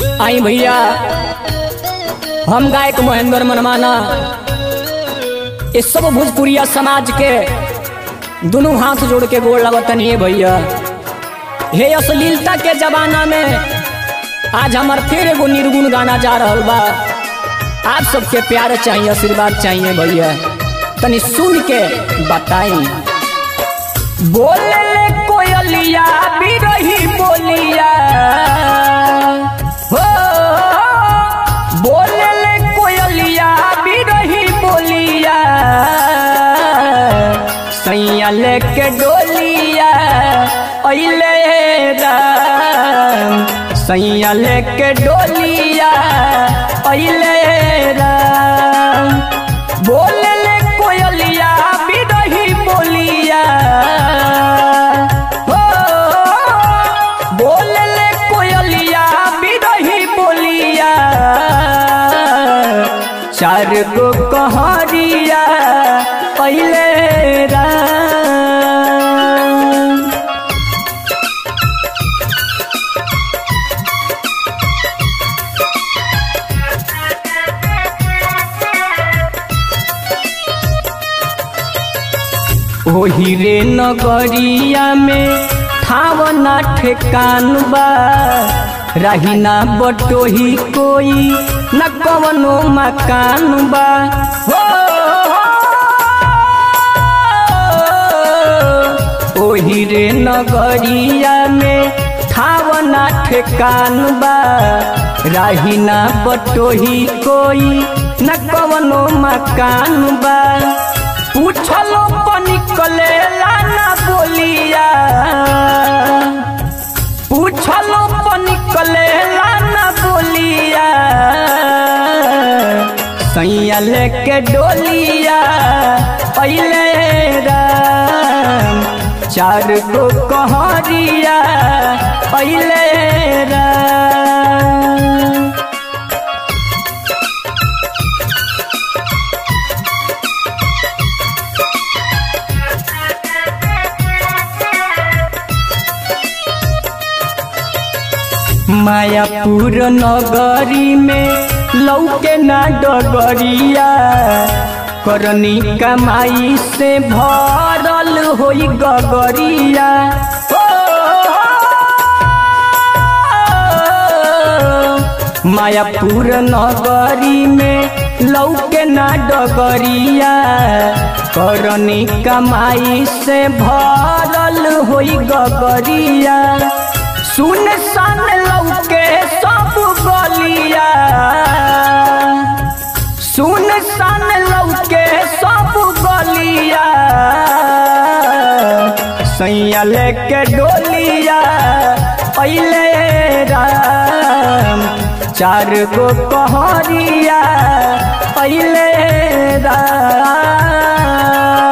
आई भैया हम गायक महेंद्र मनमाना इस सब भोजपुरिया समाज के दोनों हाथ जोड़ के गोड़ लगतन ये भैया हे अश्लीलता के जमाना में आज हमार फिर एगो निर्गुण गाना जा रहल बा आप सबके प्यार चाहिए आशीर्वाद चाहिए भैया तनी सुन के बताई बोले ले कोयलिया बिरही बोलिया हो बोले ले कोयलिया बिरही बोलिया सैया लेके डोलिया अइले राम सैया लेके डोलिया अइले राम बोले ले कोयलिया बिरही बोलिया हो बोले ले कोयलिया बिरही बोलिया चार गो कहरिया पहले राम ओही रे नगरिया में ठावना ठेकान बा रही ना बटोही कोई न कवनो मकान बा हो ओही रे नगरिया में ठावना ठेकान बा रही ना बटोही कोई न कवनो मकान बा पूछलो निकले ना बोलिया पूछलो निकले ना बोलिया सैया लेके डोलिया पहले राम चार गो कहरिया पहले राम मायापुर नगरी में लौके ना डगरिया करनी कमाई से भरल होई गगरिया ओ, मायापुर नगरी में लौके ना डगरिया करनी कमाई से भरल होई गगरिया सुन सन लौके सब गलिया सुन सन लौके सब गलिया सैया लेके डोलिया पहले राम चार गो कहरिया पहले राम